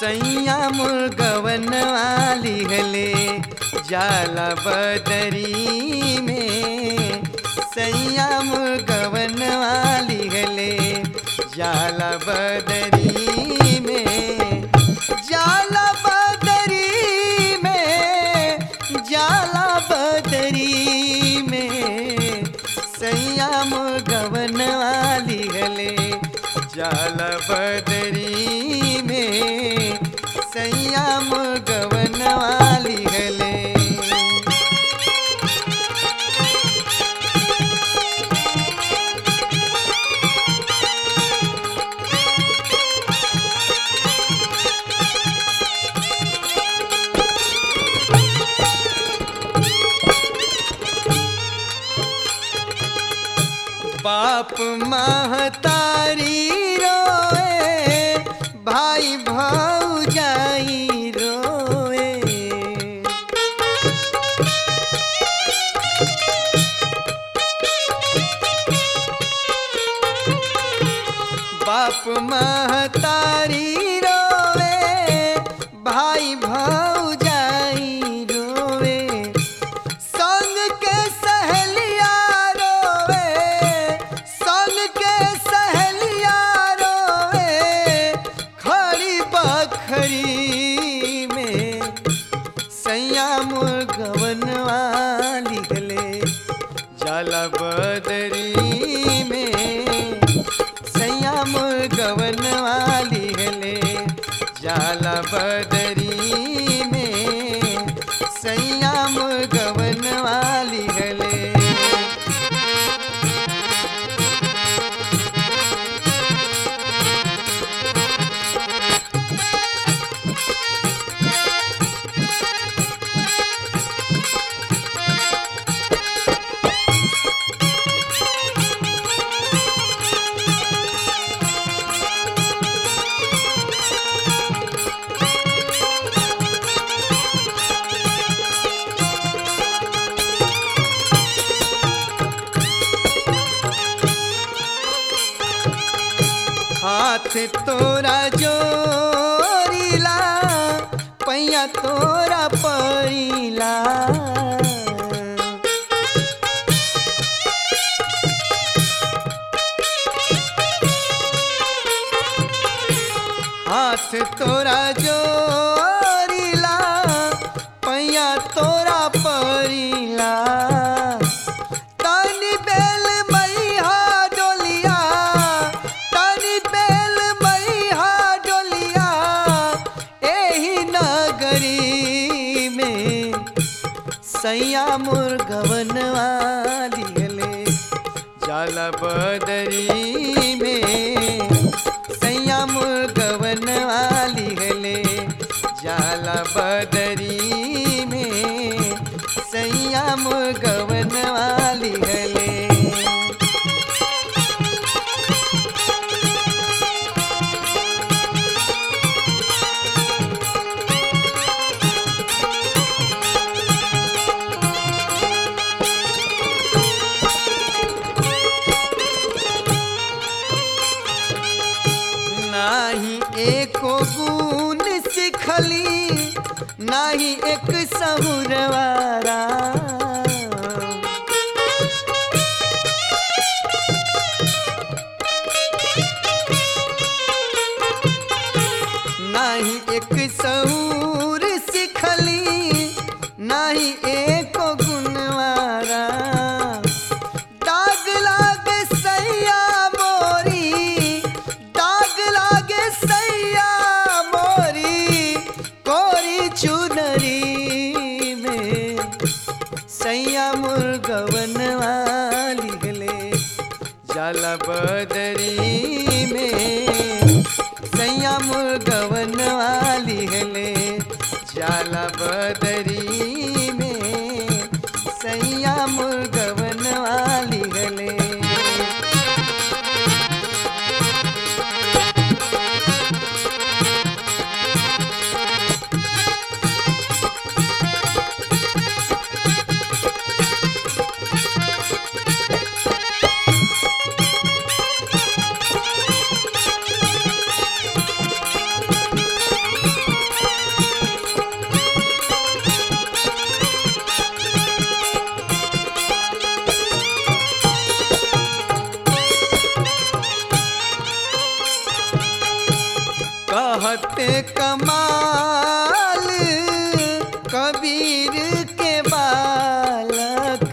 सैया मुर्गवन वाली हले जाला बदरी में सैया मुर्गवन वाली हले जाला बदरी में जाला बदरी में जाला बदरी में सैया मुर्गवन वाली हले जाला बदरी में सैया मुर्गवन वाली हले बाप महतारी रोए भाई भौजाई रोए बाप महतारी रोए भाई भौजाई रोए संग के सहेलिया रोवे संग के सहेलिया रोवे खड़ी बखरी में सैया मुर्गवन वाली गले जाला बदरी में सैया मुर्गवन वाली गले जाला बदरी में सैया मुर्गवन वाली गले हाथ तोरा जोरीला पैया तोरा परीला हाथ तोरा जोरीला पैया तोरा परीला तनी बेल मैया डोलिया तनी बेल मैया डोलिया एही नगरी में सैया मुर्गवन वाली हले जाला बदरी में सैया मुर्गवन वाली हले जाला बदरी में सैया मुर्गवन वाली हले नाही एको गुण सिखली नाही एक सहुरवारा नाही एक सहूर सिखली नाही एको गुणवारा दाग लागे सैया मोरी दाग लागे सैया मोरी कोरी चुनरी में सैया मुर्गवन वाली गले जाला बदरी में सैया मुर्गवन वाली गले जाला बदरी में सैया मुर्गवन वाली गले कहते कमाल कबीर के बालक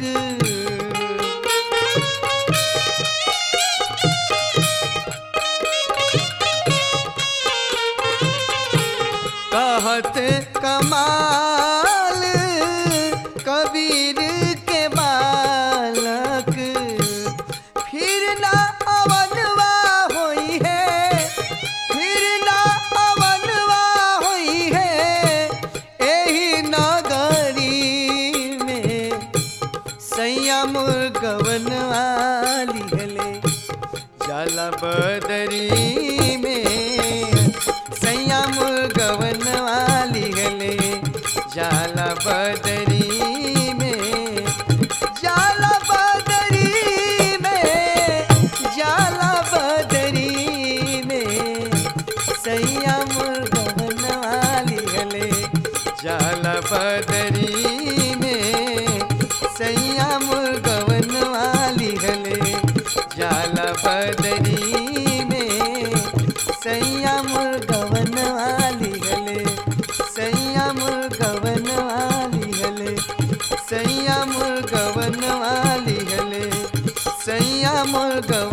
कहत कमाल कबीर के बालक फिर ना अवनवा होई है फिर ना अवनवा होई है एही नगरी में सैया मुर्गवन वाली हले जाला बदरी में सैया मुर्गवन वाली हले जाला बदरी में जाला बदरी में जाला बदरी में सैया मुर्गवन वाली हले जाला बदरी में सैया मुर्गवन वाली हले जाला बदरी में सैया मुर्गवन वाली हले सैया मुर्गवन वाली हले सैया मुर्गवन वाली हले सैया मुर्गवन